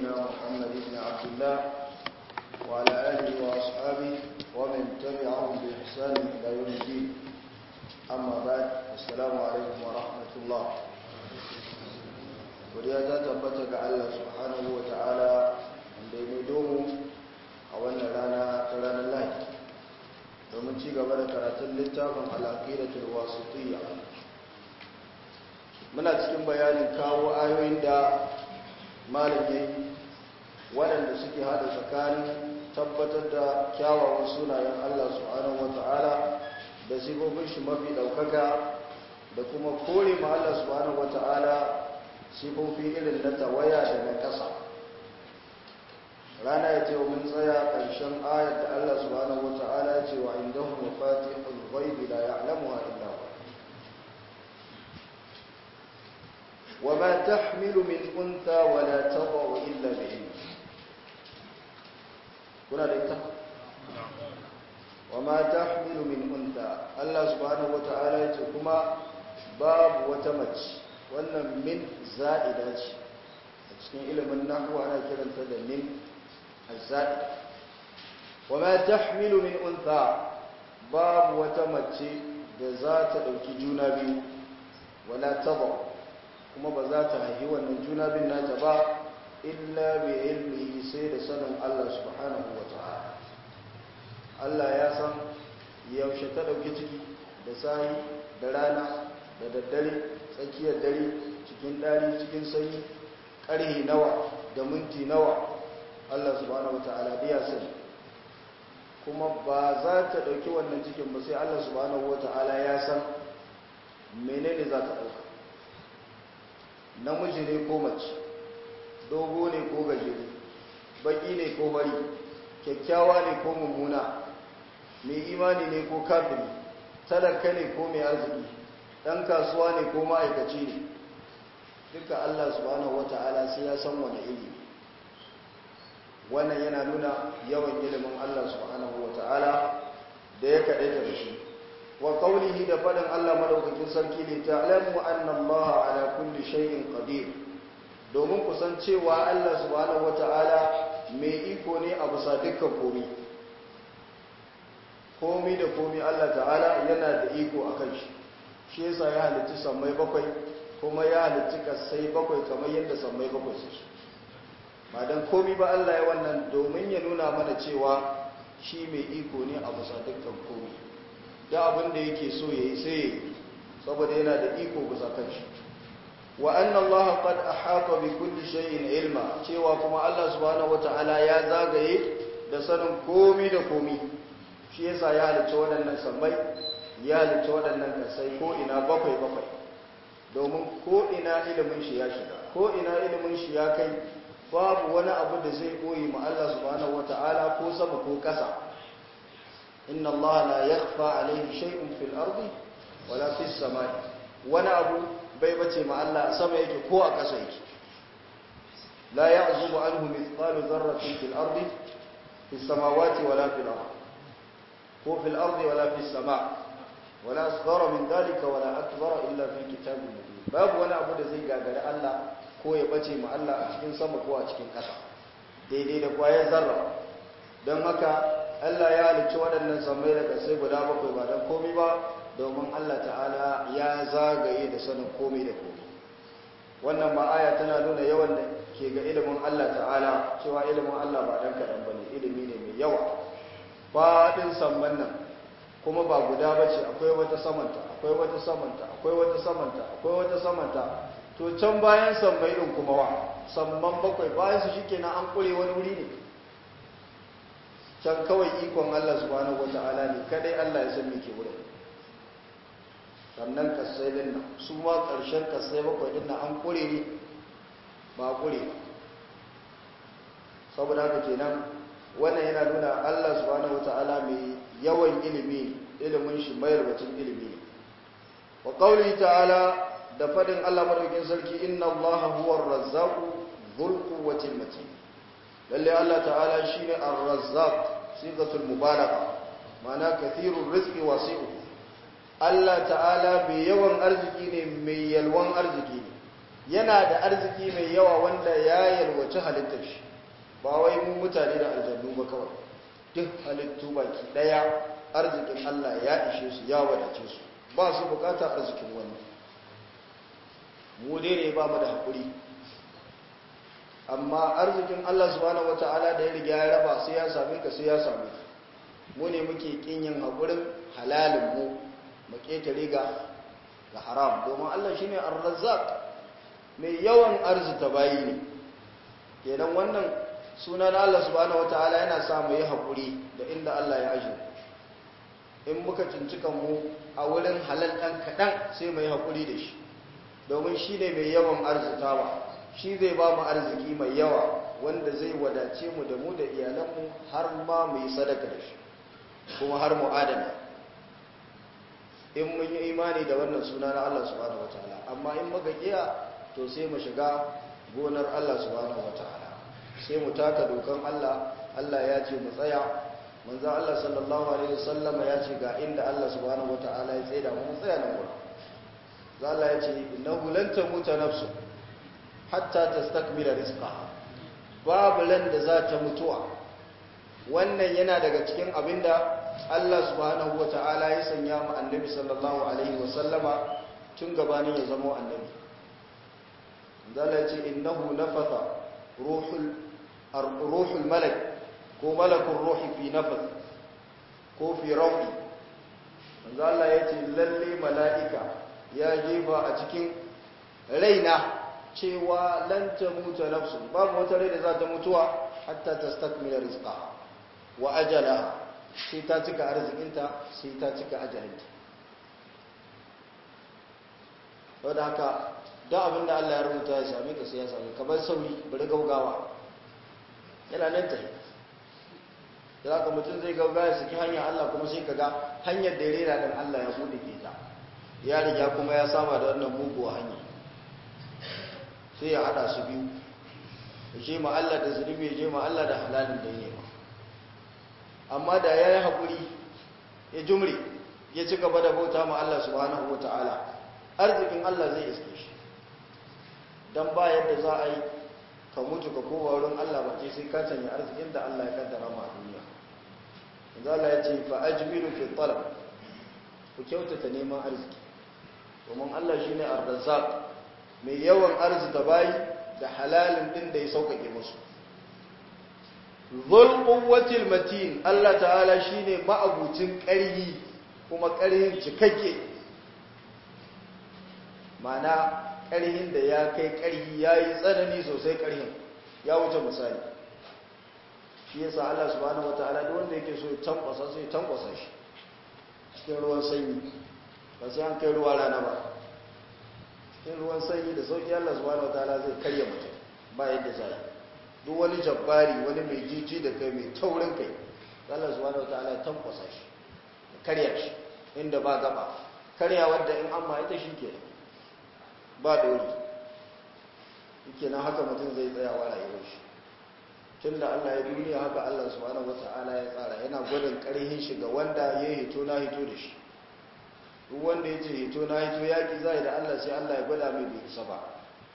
نبينا محمد بن عبد الله وعلى آله وأصحابه ومن تبعهم بإحسان إلى يوم الدين أما بعد السلام عليكم ورحمة الله وليا تبتك على سبحانه وتعالى عند يمدوم أولا لنا تلانا الله ومن تيغ بدا كراتل للتابع على عقيدة الواسطية muna cikin bayanin kawo ayoyin da malamai waɗanda suke hada tsakanin tabbatar da kyawawan sunayen Allah subhanahu wata'ala da sifofin shi mafi ɗaukaka da kuma kore ma Allah subhanahu wata'ala sifofi irin na tawaya da na ƙasa rana ya ce wa mun tsaya ƙarshen ayar da Allah subhanahu wata'ala ya ce wa indahu mafatihul ghaibi la ya'lamuha illa huwa وما تحمل من أنثى ولا تضع إلا بعلمه كنا لإنت وما تحمل من أنثى الله سبحانه وتعالى يتكما باب وتمج وأن من زائدة cikin ilimin nahwu ana kiranta da min azza'id wa ma tahmilu min untha babu wata mace da za ta dauki juna biyu wala tadha kuma ba za ta haihi wannan juna bin nata ba illa bi ilmihi sai da sanin Allah subhanahu wa ta'ala Allah ya san yaushe ta dauki ciki da sahi da rana da daddare tsakiyar dare cikin dari cikin sanyi ƙarhi nawa da minti nawa Allah subhanahu wa ta'ala ya sani kuma ba za ta dauki wannan cikin ba sai Allah subhanahu wa ta'ala ya san menene za ta dauka namiji ne ko mace dogo ne ko gajere baki ne ko bari kyakkyawa ne ko mummuna mai imani ne ko kafiri talaka ne ko mai arziki ɗan kasuwa ne ko ma'aikaci ne duka Allah subhanahu wata'ala sai ya san wani iri wannan yana nuna yawan ilimin Allah subhanahu wata'ala da ya kaɗaita da shi wa qawlihi da fadin Allah madaukakin sarki ne ta'lamu anna Allah ala kulli shay'in qadir domin ku san cewa Allah subhanahu wata'ala mai iko ne a bisa dukkan komai komai da komai Allah ta'ala yana da iko akan shi shi yasa ya halicci sammai bakwai kuma ya halicci kasai bakwai kamar yadda sammai bakwai su ba dan komai ba Allah ya wannan domin ya nuna mana cewa shi mai iko ne a bisa dukkan komai da abin da yake so ya yi sai saboda yana da iko bisa kanshi wa anna allaha qad ahata bi kulli shay'in ilma cewa kuma Allah subhanahu wataala ya zagaye da sanin komi da komi shi yasa ya halicci waɗannan sammai ya halicci waɗannan kasai ko ina bakwai bakwai domin ko ina ilimin shi ya shiga ko ina ilimin shi ya kai babu wani abu da zai koyi ma Allah subhanahu wataala ko sama ko ƙasa إن الله لا يخفى عليه شيء في الأرض ولا في السماء وانا أبو بيبتي مع الله سمع يكي كو أكسا يكي لا يعزب عنه مثقال ذرة في الأرض في السماوات ولا في الأرض هو في الأرض ولا في السماء ولا أصغر من ذلك ولا أكبر إلا في كتاب مبين باب وانا أبو دزي قادر الله كو يبتي مع الله أشكين سمع كو أشكين كسا دي دي دقوايا ذرة don haka Allah ya halicci waɗannan sammai da ƙasai guda bakwai ba don komi ba domin Allah ta'ala ya zagaye da sanin komi da komi wannan ma aya tana nuna yawan da ke ga ilimin Allah ta'ala cewa ilimin Allah ba dan kaɗan ba ne ilimi ne mai yawa faɗin samman nan kuma ba guda ba ce akwai wata samanta akwai wata samanta akwai wata samanta akwai wata samanta to can bayan sammai ɗin kuma wa samman bakwai bayan su shi kenan an ƙure wani wuri ne can kawai ikon Allah subhanahu wata'ala ne kadai Allah ya san me ke wurin sannan kasai din nan su ma ƙarshen kasai bakwai din nan an kure ne ba kure ba saboda haka kenan wannan yana nuna Allah subhanahu wata'ala mai yawan ilimi ilimin shi mai rubutun ilimi ne wa qawli ta'ala da fadin Allah madaukakin sarki inna Allah huwa ar-razzaqu dhul quwwati matin lalle Allah ta'ala shine ar-razzaq sigatul mubalagha ma'ana kathirur rizqi wasi'u Allah ta'ala mai yawan arziki ne mai yalwan arziki ne yana da arziki mai yawa wanda ya yalwaci halittar shi ba wai mu mutane da aljannu ba kawai duk halittu baki daya arzikin Allah ya ishe su ya wadace su ba su bukatar arzikin wani mu dai ne ba mu da haƙuri amma arzikin Allah subhanahu wata'ala da ya riga ya raba sai ya same ka sai ya same ka mu ne muke kin yin haƙurin halalin mu mu ketare ga ga haram domin Allah shine ar-razzaq mai yawan arzita bayi ne kenan wannan suna na Allah subhanahu wata'ala yana sa mu yi haƙuri da inda Allah ya aje in muka cincika mu a wurin halal ɗan kaɗan sai mu yi haƙuri da shi domin shi ne mai yawan arzitawa shi zai ba mu arziki mai yawa wanda zai wadace mu da mu da iyalanmu har ma mu yi sadaka da shi kuma har mu adana in mun yi imani da wannan suna na Allah subhanahu wataala amma in muka kiya to sai mu shiga gonar Allah subhanahu wataala sai mu taka dokan Allah Allah ya ce mu tsaya manzo Allah sallallahu alaihi wasallama ya ce ga inda Allah subhanahu wataala ya tsaya mu tsaya nan gurin Allah ya ce innahu lan tamuta nafsu hatta tastakmila rizqaha babu lan da za ta mutuwa wannan yana daga cikin abinda Allah subhanahu wata'ala ya sanya mu annabi sallallahu alaihi wasallama tun gabanin ya zama annabi Allah ya ce innahu nafatha ruhul ruhul malak ko malakul ruhi fi nafath ko fi rawhi Allah ya ce lalle mala'ika ya jefa a cikin raina cewa lan ta mutu nafsu babu wata rai da za ta mutuwa hatta ta stakmila rizqa wa ajala sai ta cika arzikinta sai ta cika ajalinta wadda haka don abinda Allah ya rubuta ya same ka sai ya same ka bar sauri bari gaugawa yana nan ta za ka mutum zai gaugawa ya saki hanyar Allah kuma sai ka ga hanyar da ya rera don Allah ya buɗe ke ta ya riga kuma ya sama da wannan muguwa hanya sai ya hada su biyu ya je ma Allah da zunubi ya je ma Allah da halalin da yi amma da ya yi haƙuri ya jumri ya ci gaba da bauta ma Allah subhanahu wa ta'ala arzikin Allah zai iske shi don ba yadda za a yi ka mutu ka kowa wurin Allah ba ce sai ka canya arzikin da Allah ya kaddara ma a duniya yanzu Allah ya ce fa ajmilu fi talab ku kyautata neman arziki domin Allah shine ar-razzaq mai yawan arzita bayi da halalin din da ya sauƙaƙe musu zul quwwatil matin Allah ta'ala shine ma'abucin ƙarhi kuma ƙarhin cikakke mana ƙarhin da ya kai ƙarhi yayi tsanani sosai ƙarhin ya wuce misali shi yasa Allah subhanahu wataala duk wanda yake so ya tankwasa sai ya tankwasa shi cikin ruwan sanyi ba sai an kai ruwa rana ba in ruwan sanyi da sauki Allah subhanahu wataala zai karya mutum ba yadda zai duk wani jabbari wani mai jiji da kai mai taurin kai Allah subhanahu wataala ya tankwasa shi ya karya shi inda ba gaba karya wadda in amma ita shi ke ba dori yake nan haka mutum zai tsaya wa rayuwar shi tun da Allah ya duniya haka Allah subhanahu wataala ya tsara yana gwadon karhin shi ga wanda ya hito na hito da shi duk wanda ya ce hito na hito yaƙi zai da Allah sai Allah ya gwada mai bai isa ba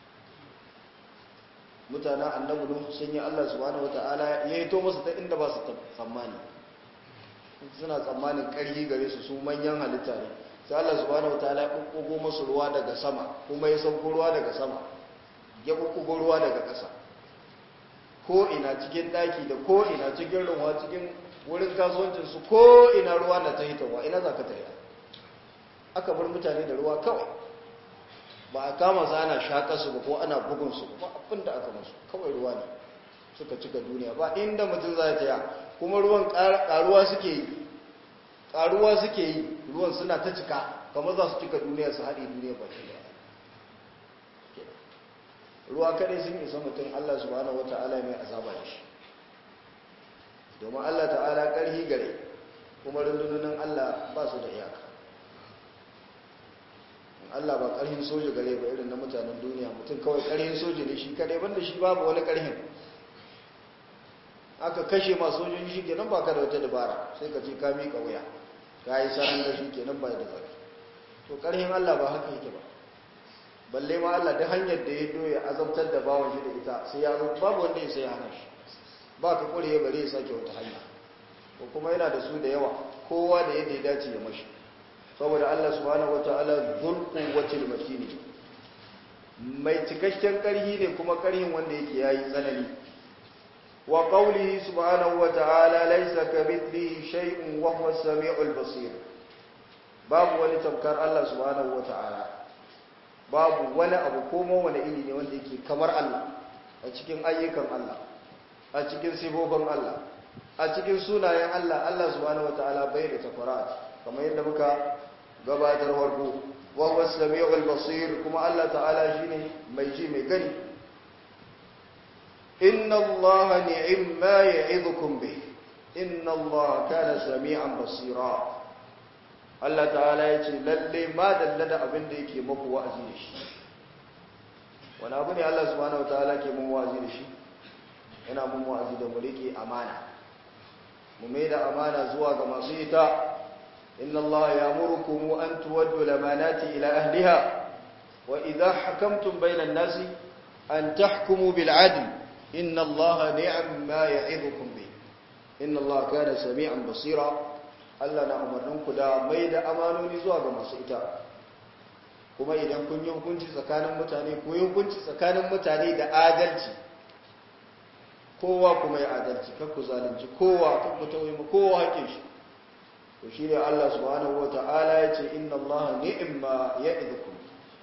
mutanen annabi nuhu sun yi Allah subhanahu wata'ala ya hito musu ta inda ba su tsammani suna tsammanin ƙarfi gare su su manyan halitta ne sai Allah subhanahu wata'ala ya kukkugo musu ruwa daga sama kuma ya sauko ruwa daga sama ya kukkugo ruwa daga ƙasa ko ina cikin ɗaki da ko ina cikin ruwa cikin wurin kasuwancinsu ko ina ruwa na ta hitowa ina za ka ta hita aka bar mutane da ruwa kawai ba a kama su ana shaƙa su ba ko ana bugun su ba abin da aka masu kawai ruwa ne suka cika duniya ba inda mutum za ta ya kuma ruwan ƙaruwa suke yi ƙaruwa suke yi ruwan suna ta cika kamar za su cika duniya su haɗe duniya ba ke ruwa kaɗai sun isa mutum allah subhanahu wa ta'ala mai azaba da shi domin allah ta'ala ƙarhi gare kuma rundunonin allah ba su da iyaka Allah ba ƙarhin soja gare ba irin na mutanen duniya mutum kawai ƙarhin soja ne shi kadai banda shi babu wani ƙarhin aka kashe ma sojoji shi kenan ba ka da wata dabara sai ka ce ka miƙa wuya ka yi saran da shi kenan ba da zafi to ƙarhin Allah ba haka yake ba balle ma Allah da hanyar da ya doya azabtar da bawon shi da ita sai ya zo babu wanda ya sai hana shi ba ka kure bare ya sake wata hanya ko kuma yana da su da yawa kowa da yadda ya dace ya mashi saboda Allah subhanahu wataala zul quwwatil matin mai cikakken karhi ne kuma karhin wanda yake yayi tsanani wa qawlihi subhanahu wataala laysa kamithlihi shay'un wa huwa as-sami'ul basir babu wani tamkar Allah subhanahu wataala babu wani abu komo wani iri ne wanda yake kamar Allah a cikin ayyukan Allah a cikin sifofin Allah a cikin sunayen Allah Allah subhanahu wataala bai da takwarat kamar yadda muka gabatar warko wa huwa as-sami'ul basir kuma Allah ta'ala shine mai ji mai gani inna Allah ni'ma ya'idukum bih inna Allah kana sami'an basira Allah ta'ala ya ce lalle ma dallada abin da yake maku wa'azi da shi wani abu ne Allah subhanahu wataala ke mun wa'azi da shi yana mun wa'azi da mu rike amana mu mai da amana zuwa ga masu ita inna Allah ya'murukum an tuwaddu lamanati ila ahliha wa idha hakamtum bainan nasi an tahkumu bil adl inna Allah ni'ma ya'idukum bi inna Allah kana sami'an basira Allah na umarninku da mai da amanoni zuwa ga masu ita kuma idan kun yi hukunci tsakanin mutane ku yi hukunci tsakanin mutane da adalci kowa kuma ya adalci kan ku zalunci kowa kan ku tauye mu kowa haƙin shi to shi ne Allah subhanahu wata'ala ya ce inna Allah ni'ma ya'idukum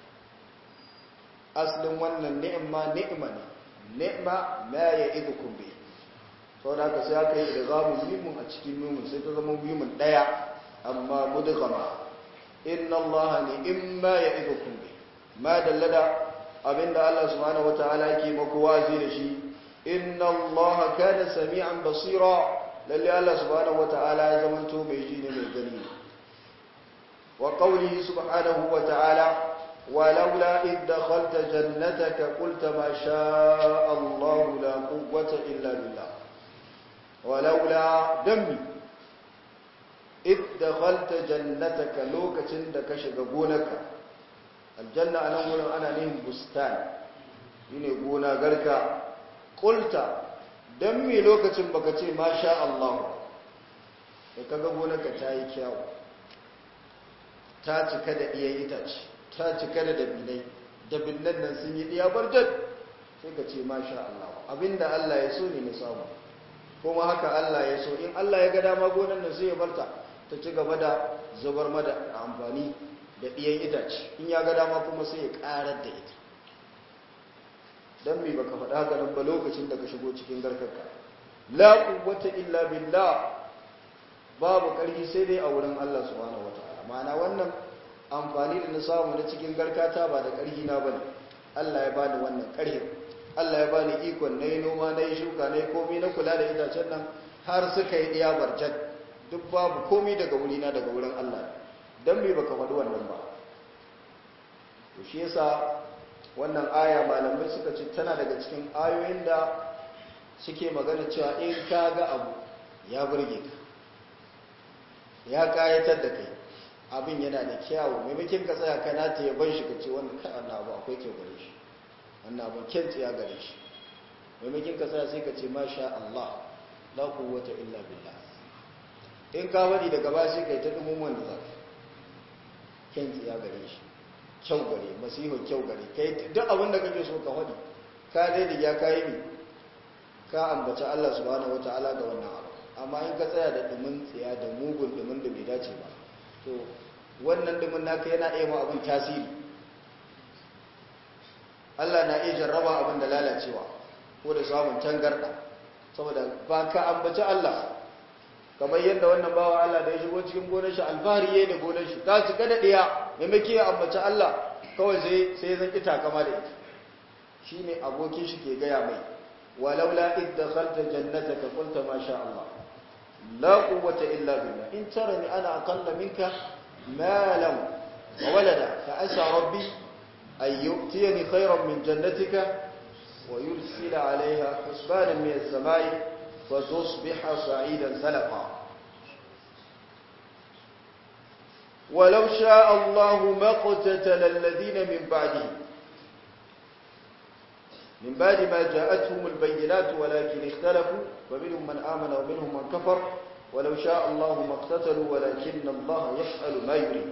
aslin wannan ni'ma ni'ma ne ni'ma ma ya'idukum bi sau da aka sai aka yi da zamu mimun a cikin mimun sai ta zama mimun ɗaya amma mudgama inna Allah ne in ma ya ido kumbe ma dallada abinda Allah subhanahu wa ta'ala ke maku wazi da shi inna Allah kana sami'an basira lalle Allah subhanahu wa ta'ala ya zamanto mai ji ne mai gani wa qawlihi subhanahu wa ta'ala ولولا إذ دخلت جنتك قلت ما شاء الله لا قوة إلا بالله walaula dammi id dakhalta jannataka lokacin da ka shiga gonarka aljanna anan wurin ana nihin bustan shine gona garka qulta dammi lokacin baka ce masha Allah da kaga gonarka ta yi kyau ta cika da iyayen itace ta cika da dabinai dabinnan nan sun yi diya barjat sai ka ce masha Allah abinda Allah ya so ne na samu kuma haka Allah ya so in Allah ya ga dama gonan nan sai ya barta ta ci gaba da zubar mada amfani da ɗiyan itace in ya ga dama kuma sai ya ƙarar da ita don me baka faɗa haka nan ba lokacin da ka shigo cikin garkarka la quwwata illa billah babu ƙarfi sai dai a wurin Allah subhanahu wataala ma'ana wannan amfani da na samu na cikin garkata ba da ƙarfi na bane Allah ya bani wannan ƙarfin Allah ya bani ikon na yi noma na yi shuka na yi komi na kula da itacen nan har suka yi ɗiya barjat duk babu komi daga wurina daga wurin Allah don me baka faɗi wannan ba to shi yasa wannan aya malamai suka ce tana daga cikin ayoyin da suke magana cewa in ka ga abu ya burge ka ya kayatar da kai abin yana da kyawu maimakon ka tsaya kana ta yaban shi ka ce wannan kai Allah abu akwai kyau gare shi wannan abin kyanci ya gare shi maimakin ka sa sai ka ce masha Allah la quwwata illa billah in ka wadi daga ba sai kai ta dumin wanda za ka kyanci ya gare shi kyau gare masihu kyau gare kai duk abin da kake so ka wadi ka dai riga ka yi mi ka ambaci Allah subhanahu wataala ga wannan abu amma in ka tsaya da dumin tsiya da mugun dumin da bai dace ba to wannan dumin naka yana iya ma abin tasiri Allah na iya jarraba abin da lalacewa ko da samun tangarda saboda ba ka ambaci Allah kamar yadda wannan bawa Allah da ya shigo cikin gonar shi alfahari yayin da gonar shi ta cika da diya maimaki ya ambaci Allah kawai sai sai zan kita kama da ita shine abokin shi ke gaya mai walaula id dakhalta jannataka qulta ma sha Allah la quwwata illa billah in tarani ana aqalla minka malan wa walada fa asa rabbi أن يؤتيني خيرا من جنتك ويرسل عليها حسبانا من السماء فتصبح سعيدا سلقا ولو شاء الله ما اقتتل الذين من بعده min ba'di ma ja'atuhumul bayyinatu walakin ikhtalafu wa minhum man amana wa minhum man kafar walau sha'a Allahu maqtatalu walakin Allah yaf'alu ma yurid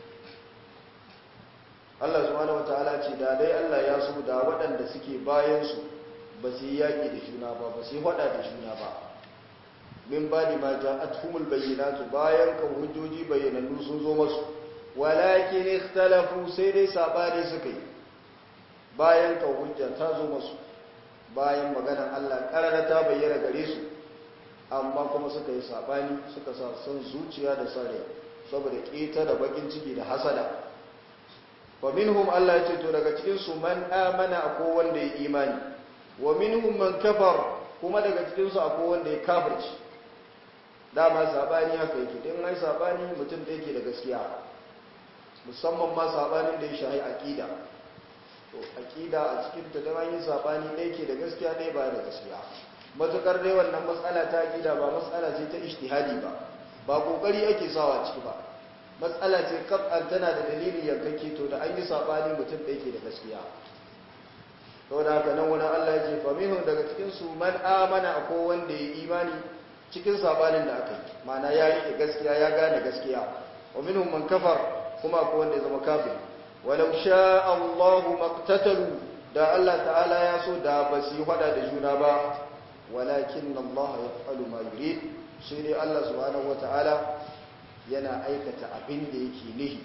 Allah subhanahu wataala ce da dai Allah ya so da waɗanda suke bayan su ba su yi yaƙi da juna ba ba su yi faɗa da juna ba min ba di ma ja'atuhumul bayyinatu bayan kan hujjoji bayyanannu sun zo masu walakin ikhtalafu sai dai sabani suka yi bayan kan hujja ta zo masu bayan maganar Allah karara ta bayyana gare su amma kuma suka yi sabani suka sa son zuciya da sare saboda keta da bakin ciki da hasada wa minhum Allah ya ce to daga cikin su man amana akwai wanda ya imani wa minhum man kafar kuma daga cikin su akwai wanda ya kafirci dama sabani haka yake din ai sabani mutum da yake da gaskiya musamman ma sabanin da ya shahi aqida to aqida a cikin ta dan yin sabani da yake da gaskiya dai ba da gaskiya matukar dai wannan matsala ta aqida ba matsala ce ta ijtihadi ba ba kokari ake sawa ciki ba matsala ce kaf'an tana da dalili yankake to da an yi sabani mutum da yake da gaskiya to da haka nan wani Allah ya ce fa minhum daga cikin su man amana akwai wanda ya imani cikin sabanin da aka yi mana ya rike gaskiya ya gane gaskiya wa minhum man kafar kuma akwai wanda ya zama kafir walau sha Allahu maqtatalu da Allah ta'ala ya so da ba su yi fada da juna ba walakin Allah yaf'alu ma yurid sai dai Allah subhanahu wata'ala yana aikata abin da yake nihi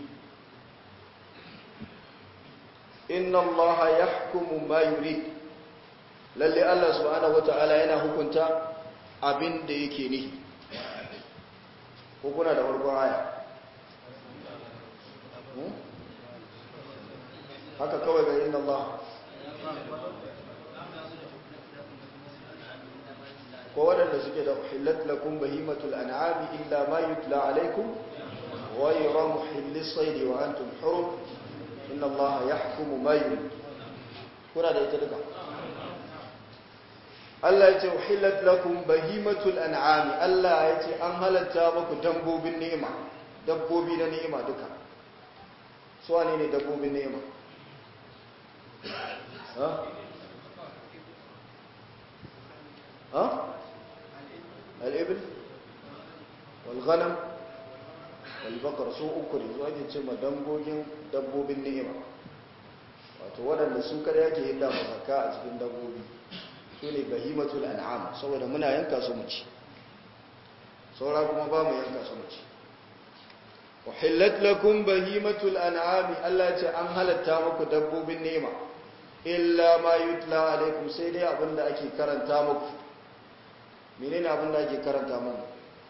inna Allah yahkumu ma yurid lalle Allah subhanahu wata'ala yana hukunta abin da yake nihi ko kuna da farkon aya haka kawai ga inna Allah ko waɗanda suke da uhillat lakum bahimatul an'ami illa ma yutla alaikum ghayra muhillis sayd wa antum hurum inna Allah yahkumu ma yurid kuna da ita duka Allah ya ce uhillat lakum bahimatul an'ami Allah ya ce an halatta muku dabbobin ni'ima dabbobi na ni'ima duka su wane ne dabbobin ni'ima ha ha al-ibl wal ghanam wal baqar su uku ne zuwa ake ce ma dangogin dabbobin ni'ima wato waɗanda su kada yake yin dafa zakka a cikin dabbobi su ne bahimatul an'am saboda muna yanka su mu ci saura kuma ba mu yanka su mu ci uhillat lakum bahimatul an'am Allah ce an halatta muku dabbobin nema illa ma yutla alaikum sai dai abinda ake karanta muku menene abinda ake karanta muku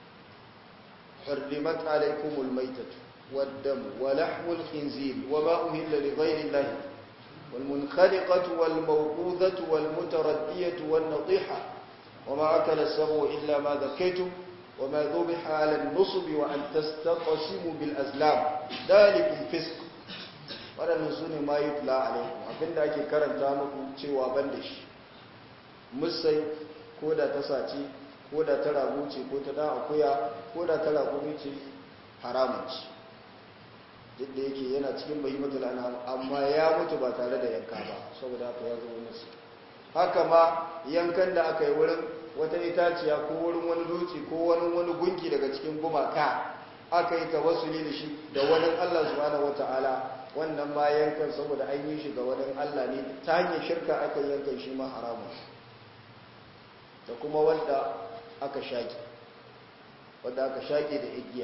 حرمت عليكم الميتة والدم ولحم الخنزير وما أهل لغير الله والمنخلقة والموقوذة والمتردية والنطيحة وما أكل السبع إلا ما ذكيتم وما ذبح على النصب وأن تستقسموا بالأزلام ذلك فسق waɗannan su ne ma yi tula alaikum abinda ake karanta muku cewa ban da shi musai ko da ta sace ko da ta ragu ce ko ta da akuya ko da ta ragu ce haramun ce duk da yake yana cikin bahimatul an'am amma ya mutu ba tare da yanka ba saboda haka ya zama musu haka ma yankan da aka yi wurin wata itaciya ko wurin wani dutse ko wani wani gunki daga cikin gumaka aka yi tawassuli da shi da wani Allah subhanahu wataala wannan ma yankan saboda an yi shi ga wani Allah ne ta hanyar shirka aka yankan shi ma haramun da kuma wanda aka shaki wanda aka shaki da igiya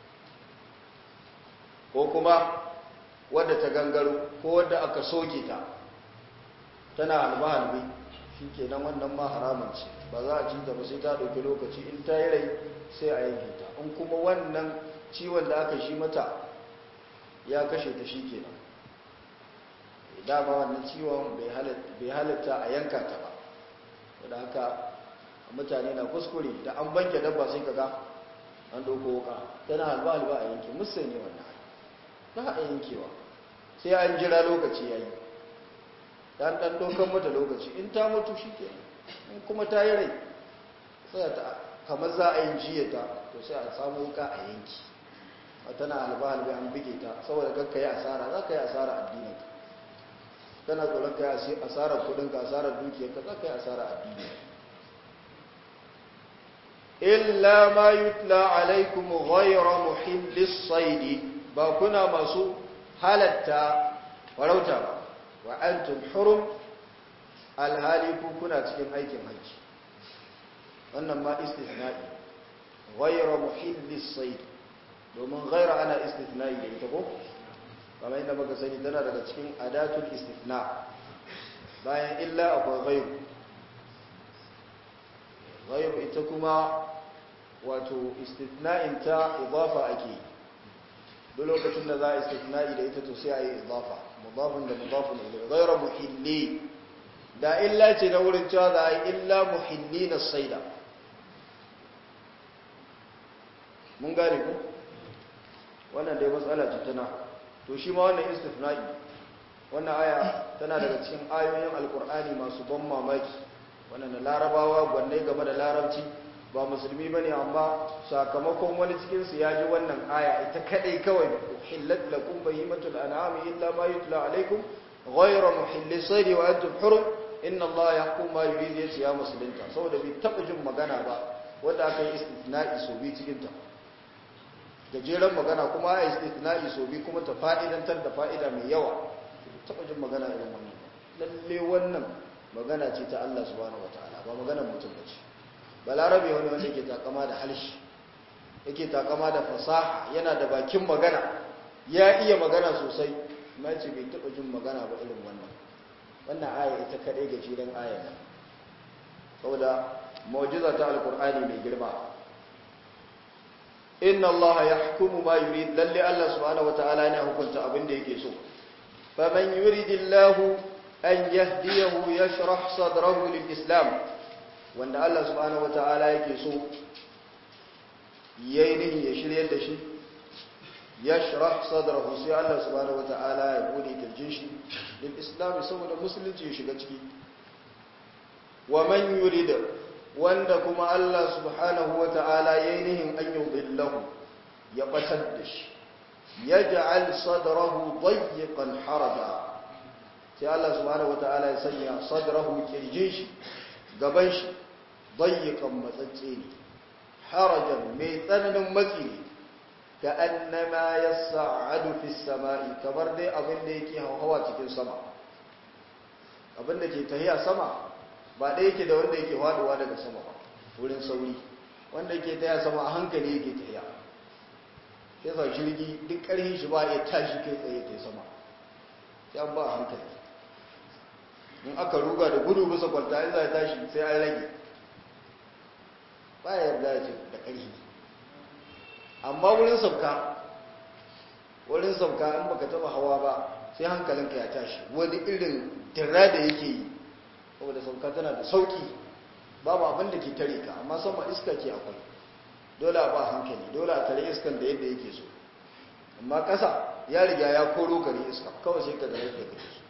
ko kuma wadda ta gangaro ko wadda aka soke ta tana halbe-halbe shi ke nan wannan ma haramun ce ba za a ci ta ba sai ta ɗauki lokaci in ta yi rai sai a yanke ta in kuma wannan ciwon da aka shi mata ya kashe ta shi ke nan dama wannan ciwon bai halatta a yanka ta ba wadda haka mutane na kuskure da an banke dabba sai ka ga an ɗauko wuka tana halba-halba a yanke musulmi wannan ba a yankewa sai an jira lokaci ya yi dan dan dokan mata lokaci in ta mutu shi ke in kuma ta yi rai sai ta kamar za a yi jiyata to sai a samu wuka a yanki a tana halba halbe an bige ta saboda kakka yi asara za ka yi asara addinin kana tsoron kai asarar kudinka asarar dukiyarka za ka yi asarar addini illa ma yutla alaikum ghayra muhillis saidi ba kuna masu halatta farauta ba wa antum hurum alhali ku kuna cikin aikin hajji wannan ma istithna'i ghayra muhillis saidi domin ghayra ana istithna'i da ita ko kamar yadda muka sani tana daga cikin adatul istithna bayan illa akwai ghayru ghayru ita kuma wato istithna'in ta idafa ake duk lokacin da za a istithna'i da ita to sai a yi idafa mudafin da mudafin ilayhi ghayra muhilli da illa ce na wurin cewa za a yi illa muhilli na saida mun gane ku wannan dai matsala ce tana to shi ma wannan istithna'i wannan aya tana daga cikin ayoyin alkur'ani masu ban mamaki wannan larabawa gwanne game da larabci ba musulmi bane amma sakamakon wani cikin su yaji wannan aya ita kadai kawai hillat lakum bahimatul an'ami illa ma yutla alaykum ghayra muhilli saydi wa antum hurum inna allaha yahkum ma yurid yace ya musulunta saboda bai taba jin magana ba wanda aka yi istithna'i so bi cikin ta gajeren magana kuma ya istithna'i so bi kuma ta fa'idantar da fa'ida mai yawa taba jin magana irin wannan lalle wannan magana ce ta Allah subhanahu wataala ba maganar mutum bace balarabe wani wanda yake takama da halshi yake takama da fasaha yana da bakin magana ya iya magana sosai amma ce bai taba jin magana ba irin wannan wannan aya ita kadai gajeren aya ne saboda mu'jiza ta alqur'ani mai girma inna Allah yahkumu ma yurid lalle Allah subhanahu wataala yana hukunta abin da yake so faman yuridillahu an yahdiyahu yashrah sadrahu lil-islam wanda Allah subhanahu wataala yake so yayi nihi ya shiryar da shi yashrah sadrahu sai Allah subhanahu wataala ya bude kirjin shi lil-islam saboda musulunci ya shiga ciki wa man yurid wanda kuma Allah subhanahu wa ta'ala ya yi nihin an yi billahu ya batar da shi ya ja'al sadrahu dayyiqan haraja sai Allah subhanahu wa ta'ala ya sanya sadrahu kirjin shi gaban shi dayyiqan matsatse ne harajan mai tsananin matsi ne ka annama yas'adu fi samai kamar dai abin da yake hawa cikin sama abin da ke tahiya sama ba ɗaya yake da wanda yake faduwa daga sama ba wurin sauri wanda yake taya sama a hankali yake taya sai sa jirgi duk ƙarfin shi ba ya tashi kai tsaye kai sama sai an ba a hankali in aka ruga da gudu bisa kwanta in za a tashi sai an rage ba ya yarda ce da ƙarfi amma wurin sauka wurin sauka in baka taba hawa ba sai hankalinka ya tashi wani irin tira da yake yi saboda sauka tana da sauki babu abin da ke tare ka amma sama iska ke akwai dole a ba hankali dole a tare iskan da yadda yake so amma ƙasa ya riga ya koro kare iska kawai sai ka da yadda kake so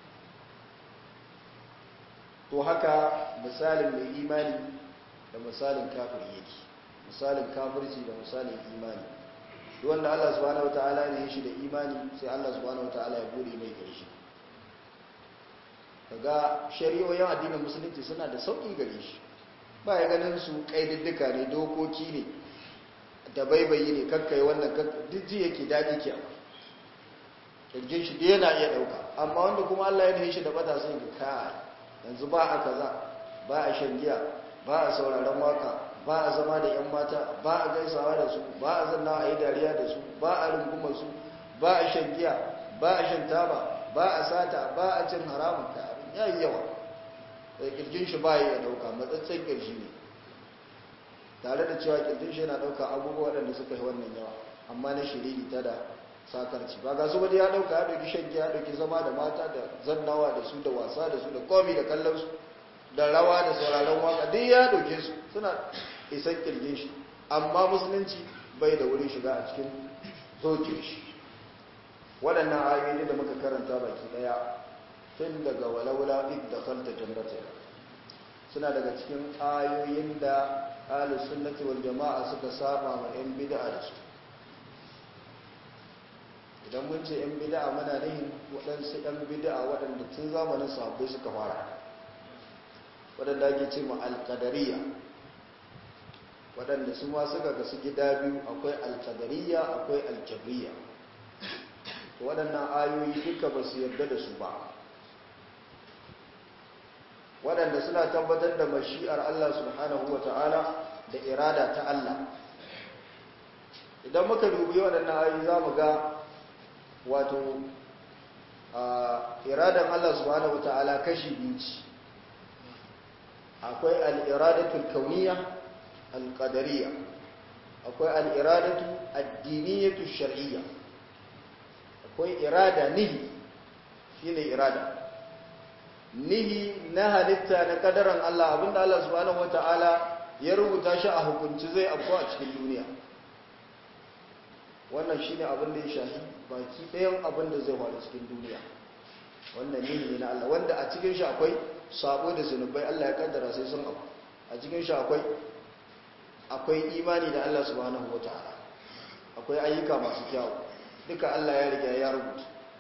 to haka misalin mai imani da misalin kafir yake misalin kafirci da misalin imani duk wanda Allah subhanahu wataala ne shi da imani sai Allah subhanahu wataala ya bude mai karshe kaga shari'o'in addinin musulunci suna da sauƙi gare shi ba ya ganin su ƙaididdika ne dokoki ne da baibayi ne kakkai wannan duk ji yake daji ke abu kirjin shi da yana iya ɗauka amma wanda kuma Allah ya da shi da bata sai ga kai yanzu ba a kaza ba a shan giya ba a sauraron waka ba a zama da yan mata ba a gaisawa da su ba a zanna a yi dariya da su ba a rungumar su ba a shan giya ba a shan taba ba a sata ba a cin haramun ka ya yi yawa da kirjin shi ba ya dauka matsatsen kirji ne tare da cewa kirjin shi yana dauka abubuwa waɗanda suka yi wannan yawa amma na shiriri ta da sakarci ba ga su wani ya dauka ya dauki shan ya dauki zama da mata da zannawa da su da wasa da su da komi da kallon su da rawa da sauraron waka duk ya dauke su suna isan kirjin shi amma musulunci bai da wurin shiga a cikin zokin shi waɗannan ayoyi da muka karanta baki ɗaya tun daga walaula idda khalta jannata suna daga cikin ayoyin da ahlus sunnati wal jama'a suka saba ma yan bid'a da su idan mun ce 'yan bida'a muna nihin waɗansu 'yan bida'a waɗanda tun zamanin sahabbai suka fara waɗanda ake ce ma alƙadariya waɗanda su ma suka gasu gida biyu akwai alƙadariya akwai aljabriya waɗannan ayoyi duka ba su yarda da su ba waɗanda suna tabbatar da mashi'ar Allah subhanahu wa ta'ala da irada ta Allah idan muka dubi waɗannan ayoyi za mu ga wato iradan Allah subhanahu wa ta'ala kashi biyu ce akwai al'iradatul kauniya al-qadariyya akwai al'iradatu addiniyatu shar'iyya akwai irada nihi shine irada nihi na halitta na kadaran Allah abinda Allah subhanahu wata'ala ya rubuta shi a hukunci zai afko a cikin duniya wannan shine abin da ya shafi baki ɗayan abin da zai faru cikin duniya wannan nihi ne na Allah wanda a cikin shi akwai sabo da zunubai Allah ya kaddara sai sun abu a cikin shi akwai akwai imani da Allah subhanahu wata'ala akwai ayyuka masu kyawu duka Allah ya riga ya rubuta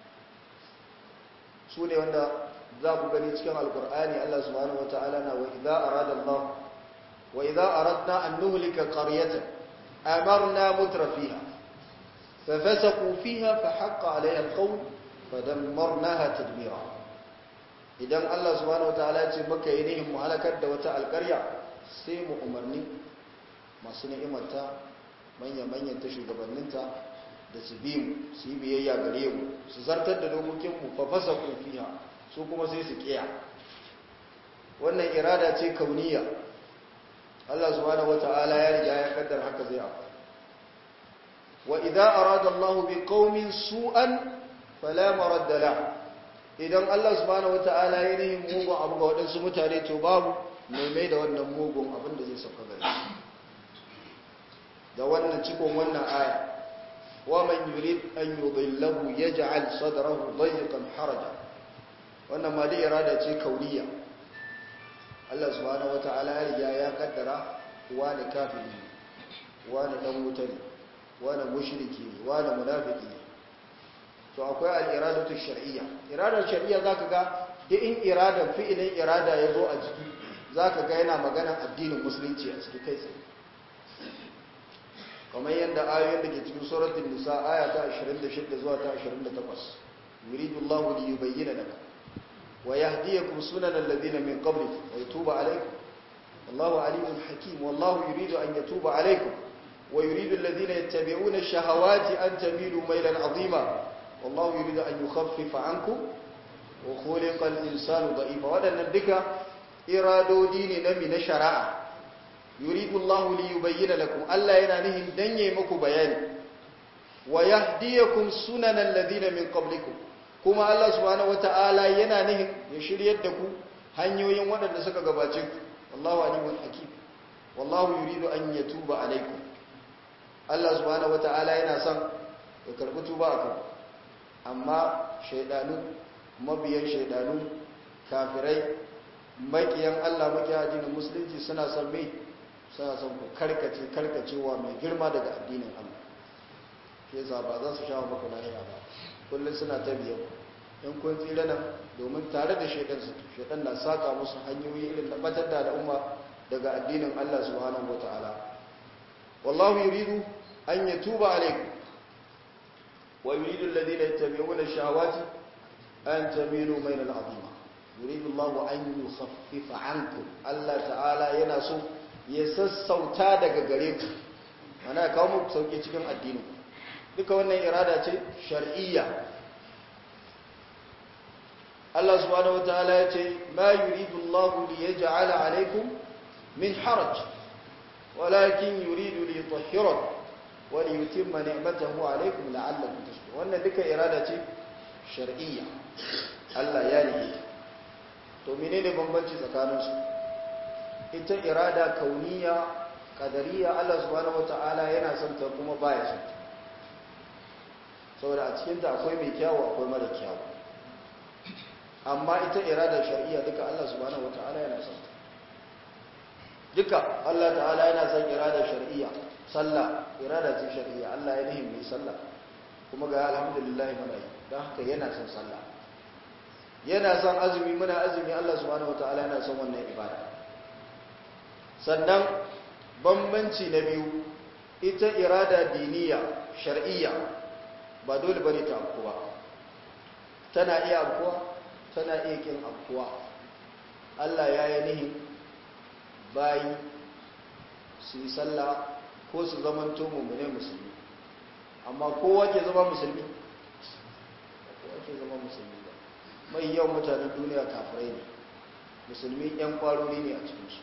su ne wanda za ku gani cikin alkur'ani Allah subhanahu wata'ala na wa idza arada Allah wa idza aradna an nuhlika qaryatan amarna mutrafiha fa fasaqu fiha fa haqqa 'alayha al-qawl fa dammarnaha tadmira idan Allah subhanahu wata'ala ya ce maka yi nihin mu halakar da wata alƙarya sai mu umarni masu ni'imarta manya-manyan ta shugabanninta da su bi mu su yi biyayya gare mu su zartar da dokokinmu fa fasa kofiya su kuma sai su kiya wannan irada ce kauniya Allah subhanahu wata'ala ya riga ya kaddar haka zai afu wa idza arada Allah bi qaumin su'an fala maradda la idan Allah subhanahu wata'ala ya nihin mugun abu ga waɗansu mutane to babu mai mai da wannan mugun abin da zai sauka gare da wannan cikon wannan aya ومن يريد أن يضله يجعل صدره ضيقا حرجا wannan ma da irada ce kauniya Allah subhanahu wata'ala ya riga ya kaddara wani kafiri wani dan wuta ne wani mushriki ne wani munafiki ne to akwai al-iradatu shar'iyya iradar shar'iyya zaka ga da in iradan fi'ilin irada ya zo a ciki zaka ga yana magana addinin musulunci a ciki kai tsaye kamar yadda ayoyin da ke cikin suratul nisa aya ta 26 zuwa ta 28 yuridu Allahu li yubayyana laka wa yahdiyakum sunanal ladina min qablikum wa yatuba alaykum wallahu alimun hakim wallahu yuridu an yatuba alaykum wa yuridu alladhina yattabi'una ash-shahawati an tamilu maylan 'azima wallahu yuridu an yukhaffifa 'ankum wa khuliqa al-insanu da'ifa wadannan duka iradodi ne na mi na shari'a yuridu Allahu li yubayyana lakum Allah yana nihin dan yayi muku bayani wa yahdiyakum sunanal ladina min qablikum kuma Allah subhanahu wataala yana nihin ya shiryar da ku hanyoyin waɗanda suka gabace ku wallahu alimun hakim wallahu yuridu an yatuba alaikum Allah subhanahu wataala yana son ya karbi tuba akan amma shaydanu mabiyan shaydanu kafirai makiyan Allah makiyan addinin musulunci suna son mai suna son ku karkace karkacewa mai girma daga addinin Allah ke za ba za su sha maka lahira ba kullum suna ta biyan in kun tsira nan domin tare da shaidan su shaidan na saka musu hanyoyi irin da batar da al'umma daga addinin Allah subhanahu wataala wallahu yuridu an yatuba alaykum wa yuridu alladhina yattabi'una ash-shahawati an tamilu maylan 'azima yuridu Allahu an yukhaffifa 'ankum Allah ta'ala yana so ya sassauta daga gare ku mana kawo muku sauki cikin addini duka wannan irada ce shar'iyya Allah subhanahu wataala ya ce ma yuridu Allahu li yaj'ala alaykum min haraj walakin yuridu li yutahhirakum wa li yutimma ni'matahu alaykum la'allakum tashkurun wannan duka irada ce shar'iyya Allah ya yi to menene bambanci tsakaninsu ita irada kauniya kadariya Allah subhanahu wata'ala yana son ta kuma baya son ta saboda a cikin ta akwai mai kyawu akwai mara kyawu amma ita irada shar'iyya duka Allah subhanahu wata'ala yana son ta duka Allah ta'ala yana son irada shar'iyya sallah irada ce shar'iyya Allah ya nihin mai sallah kuma ga alhamdulillah muna yi don haka yana son sallah yana son azumi muna azumi Allah subhanahu wataala yana son wannan ibada sannan bambanci na biyu ita irada diniya shar'iyya ba dole bane ta afkuwa tana iya afkuwa tana iya kin afkuwa Allah ya yi nihin bayi su yi sallah ko su zamanto mummune musulmi amma kowa ke zama musulmi kowa ke zama musulmi ba mai yawan mutanen duniya kafirai ne musulmi yan kwarori ne a cikinsu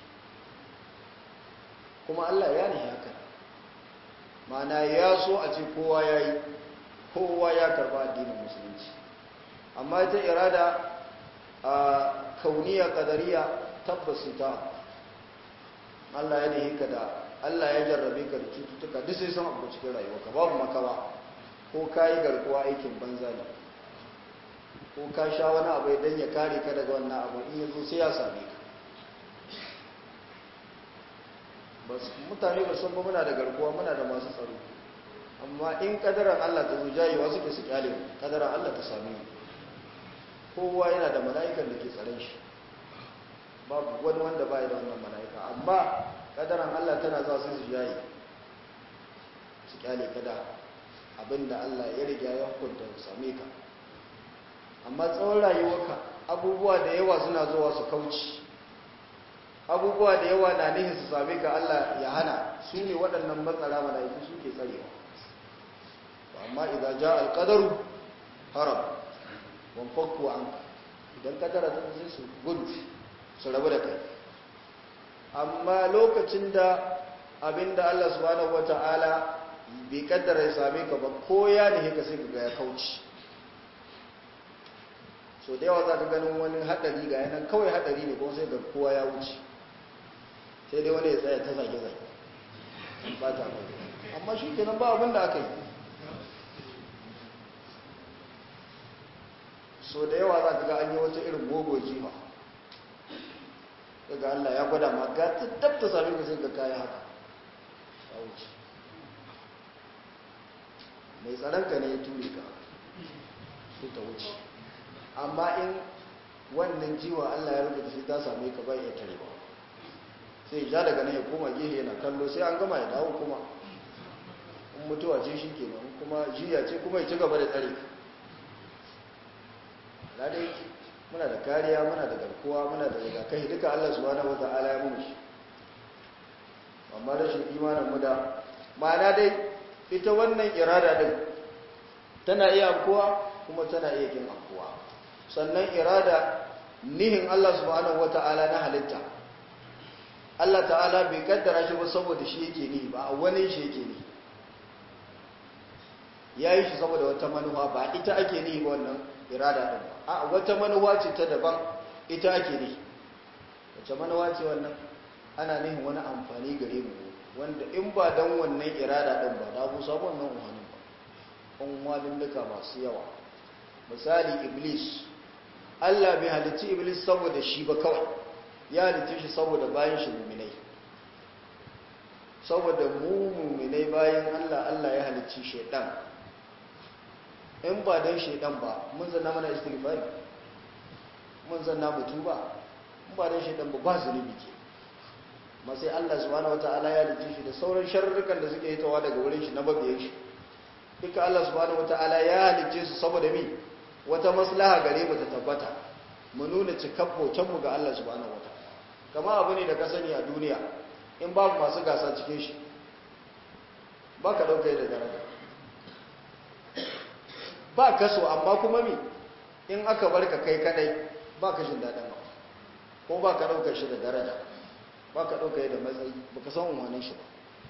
kuma Allah ya ne haka mana ya so a ce kowa ya yi kowa ya karba addinin musulunci amma ita irada a kauniya kadariya tabbas ta Allah ya ne ka da Allah ya jarrabe ka da cututtuka duk sai san abu cikin rayuwarka babu makawa ko ka yi garkuwa aikin banza ne ko ka sha wani abu idan ya kare ka daga wannan abu in yazo sai ya same ka bas mutane ba san ba muna da garkuwa muna da masu tsaro amma in kadaran Allah ta zo jayewa suke su kyale kadaran Allah ta same kowa yana da mala'ikan da ke tsaren shi babu wani wanda baya da wannan mala'ika amma kadaran Allah tana za su su jaye su kyale kada abinda Allah ya riga ya hukunta su same ka amma tsawon rayuwarka abubuwa da yawa suna zuwa su kauci abubuwa da yawa na nihin su same ka Allah ya hana su ne waɗannan matsara mala'iku suke tsarewa amma idan ja alƙadaru haram wan fakku an idan kadara ta zai su gudu su rabu da kai amma lokacin da abinda Allah subhanahu wata'ala bai kaddara ya same ka ba ko ya ne ka sai ka ga ya kauci so da yawa za ka ganin wani haɗari ga yanan kawai haɗari ne kuma sai ga kowa ya wuce sai dai wani ya tsaya ta zage-zage ba ta mai amma shi kenan ba abin da aka yi so da yawa za ka ga an yi wata irin gogo jima daga Allah ya gwada ma ga ta dabta sami ka sai ka kaya haka ya wuce mai tsaronka ne ya ture ka sai ta wuce amma in wannan jiwa Allah ya rubuta shi ta same ka bai ya tare ba sai ja daga nan ya koma gehe yana kallo sai an gama ya dawo kuma in mutuwa ce shi ke nan kuma jiya ce kuma ya ci gaba da tsare ka dai muna da kariya muna da garkuwa muna da rigakafi duka Allah subhanahu wata'ala ya mun shi amma rashin imanin mu da ma'ana dai ita wannan irada din tana iya afkuwa kuma tana iya kin afkuwa sannan irada nihin Allah subhanahu wata'ala na halitta Allah ta'ala bai kaddara shi ba saboda shi yake ni ba a wani shi yake ni ya yi shi saboda wata manuwa ba ita ake ni ba wannan irada ɗin ba a wata manuwa ce ta daban ita ake ni wace manuwa ce wannan ana nihin wani amfani gare mu wanda in ba don wannan irada ɗin ba da bu samu wannan umarnin ba unwalin duka masu yawa misali iblis Allah bai halicci iblis saboda shi ba kawai ya halicci shi saboda bayan shi muminai saboda mu muminai bayan Allah Allah ya halicci shaidan in ba don shaidan ba mun zanna mana istighfari mun zanna mutu ba in ba don shaidan ba ba zunubi ke ma sai Allah subhanahu wataala ya halicci shi da sauran sharrukan da suke hitawa daga wurin shi na babiyan shi duka Allah subhanahu wataala ya halicce su saboda mi wata maslaha gare mu ta tabbata mu nuna cikar mu ga Allah subhanahu wataala kama abu ne da ka sani a duniya in babu masu gasa cikin shi ba ka ɗauka da daraja ba ka so amma kuma mi in aka bar ka kai kadai ba ka jin daɗin ba ko ba ka ɗauka shi da daraja ba ka ɗauka da matsayi ba ka san umarnin shi ba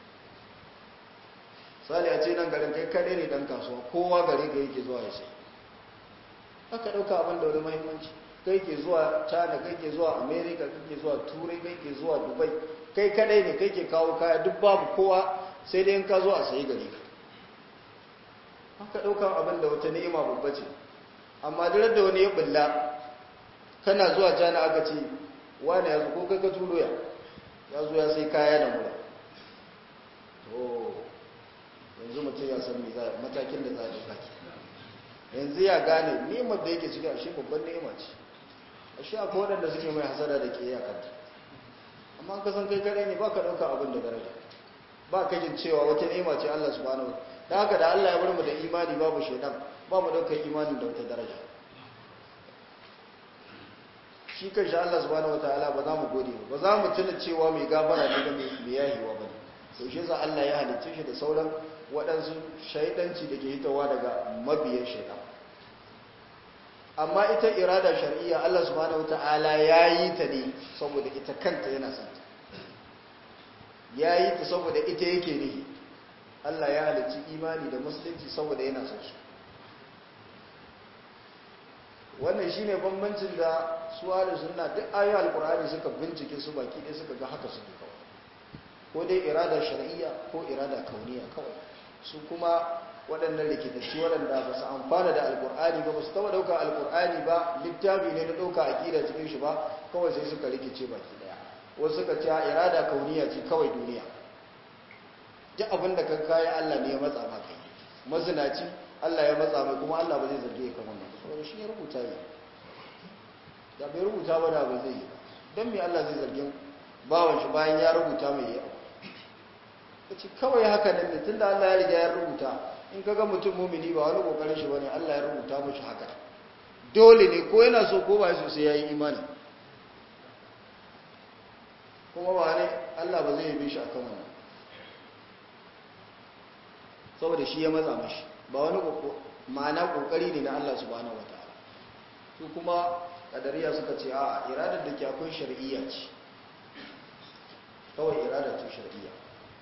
sali a ce nan garin kai kadai ne dan kasuwa kowa gari ga yake zuwa ya sai aka ɗauka abin da wani mahimmanci kai ke zuwa china kai ke zuwa america kai ke zuwa turai kai ke zuwa dubai kai kadai ne kai ke kawo kaya duk babu kowa sai dai in ka zo a sayi gari ka haka ɗaukan abin da wata ni'ima babba ce amma duk da wani ya bulla kana zuwa china aka ce wani ya zo ko kai ka turo ya ya zo ya sai kaya da mura to yanzu mutum ya san matakin da za a ɗauka ke yanzu ya gane nemar da yake cikin ashe babban nema ce ashe akwai waɗanda suke mai hasada da ke yakanta amma ka san kai kare ne ba ka ɗauka abin da daraja ba ka jin cewa wata nema ce Allah subhanahu da haka da Allah ya bar mu da imani babu shaidan ba mu ɗaukar imanin da wata daraja shi kan shi Allah subhanahu wataala ba za mu gode ba za mu tuna cewa mai gafara ne ga mai yahiwa ba ne to shi yasa Allah ya halicce shi da sauran waɗansu shaidanci da ke hitowa daga mabiyan shaidan amma ita irada shar'iyya Allah subhanahu wataala ya yi ta ne saboda ita kanta yana son ta ya yi ta saboda ita yake ne Allah ya halicci imani da musulunci saboda yana son su wannan shine bambancin da suwa da sunna duk ayoyin alkur'ani suka bincike su baki ɗaya suka ga haka suke kawai ko dai irada shar'iyya ko irada kauniya kawai su kuma waɗannan rikitacci waɗanda ba su amfana da alkur'ani ba ba su taɓa ɗauka alkur'ani ba littafi ne na ɗauka aƙida cikin shi ba kawai sai suka rikice baki ɗaya wasu suka ce irada kauniya ce kawai duniya duk abin da ka kaya Allah ne ya matsa maka yi mazinaci Allah ya matsa mai kuma Allah ba zai zarge ka wannan saboda shi ya rubuta ne da bai rubuta ba da ba zai yi don me Allah zai zargin bawan shi bayan ya rubuta mai yi ka ce kawai haka nan ne tun da Allah ya riga ya rubuta in ka ga mutum mumini ba wani kokarin shi bane Allah ya rubuta mashi haka dole ne ko yana so ko ba so sai ya yi imani kuma ba ne Allah ba zai yi shi akan wannan saboda shi ya matsa mashi ba wani ma'ana kokari ne na Allah subhanahu wataala su kuma kadariya suka ce a iradar da ke akwai shar'iyya ce kawai iradar ce shar'iyya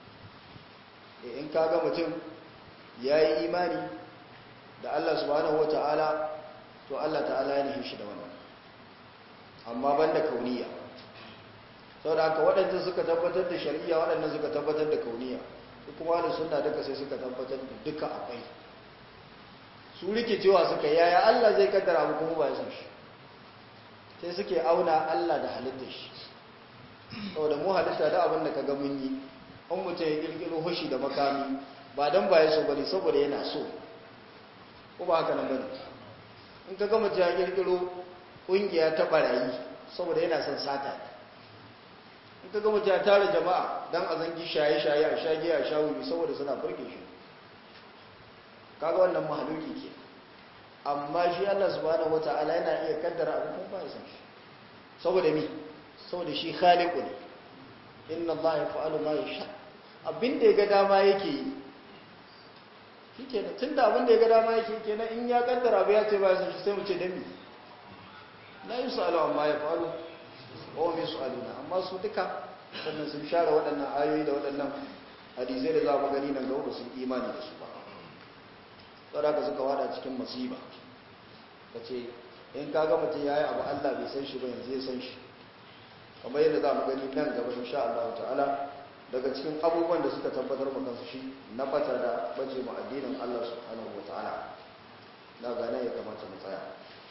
in ka ga mutum ya yi imani da Allah subhanahu wataala to Allah ta'ala ya nihin shi da wannan amma banda kauniya saboda haka waɗanda suka tabbatar da shar'iyya waɗanda suka tabbatar da kauniya su kuma da sunna duka sai suka tabbatar da duka akwai su rikicewa suka yaya Allah zai kaddara abu kuma ba ya san shi sai suke auna Allah da halittar shi saboda mu halitta da abin da kaga mun yi an mutum ya kirkiro hushi da makami ba dan ba ya so bane saboda yana so ko ba haka nan bane in kaga mutum ya kirkiro kungiya ta barayi saboda yana son sata in kaga mutum ya tara jama'a dan a zangi shaye-shaye a shage a shawuyi saboda suna burge shi kaga wannan mahaluki ke amma shi Allah subhanahu wata'ala yana iya kaddara abu kuma ba ya san shi saboda mi saboda shi khaliqu ne inna Allah yaf'alu ma yasha abinda ya ga dama yake yi shikenan tunda abinda ya ga dama yake kenan in ya kaddara ba ya ce ba ya san shi sai mu ce dan mi la yusalu amma yaf'alu wa hum yusaluna amma su duka sannan sun share waɗannan ayoyi da waɗannan hadisai da za mu gani nan gaba sun imani da su ba tsara suka wada cikin masiba ka ce in ka ga mutum ya yi abu allah bai san shi ba yanzu ya san shi kamar yadda za mu gani nan gaba insha Allah ta'ala daga cikin abubuwan da suka tabbatar mu kansu shi na bata da bace mu addinin Allah subhanahu wa ta'ala na gane ya kamata mu tsaya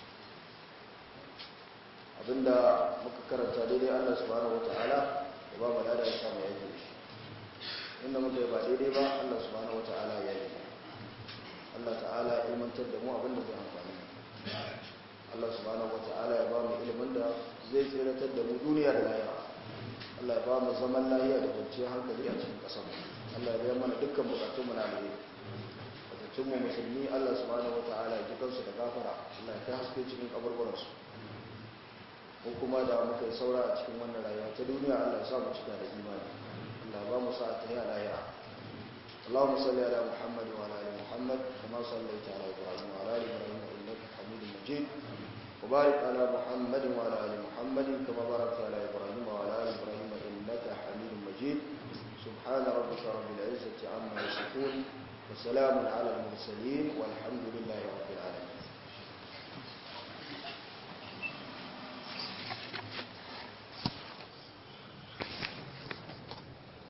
abinda muka karanta daidai Allah subhanahu wa ta'ala ya ba mu lada ya samu yake shi inda muka yi ba daidai ba Allah subhanahu wa ta'ala ya yi Allah ta'ala ya ilmantar da mu abinda zai amfani Allah subhanahu wata'ala ya ba mu ilimin da zai tsiratar da mu duniya da lahira Allah ya ba mu zaman lahiya da kwanciyar hankali a cikin ƙasar Allah ya biya mana dukkan bukatun mu na alheri bukatun mu musulmi Allah subhanahu wata'ala ya ji kansu da gafara Allah ya kai haske cikin kaburburan su ko kuma da muka yi saura a cikin wannan rayuwa ta duniya Allah ya sa mu cika da imani Allah ya ba mu sa'a ta yi a lahira اللهم صل على محمد وعلى ال محمد كما صليت على ابراهيم وعلى ال ابراهيم انك حميد مجيد وبارك على محمد وعلى ال محمد كما باركت على ابراهيم وعلى ال ابراهيم انك حميد مجيد سبحان ربك رب العزه عما يصفون وسلام على المرسلين والحمد لله رب العالمين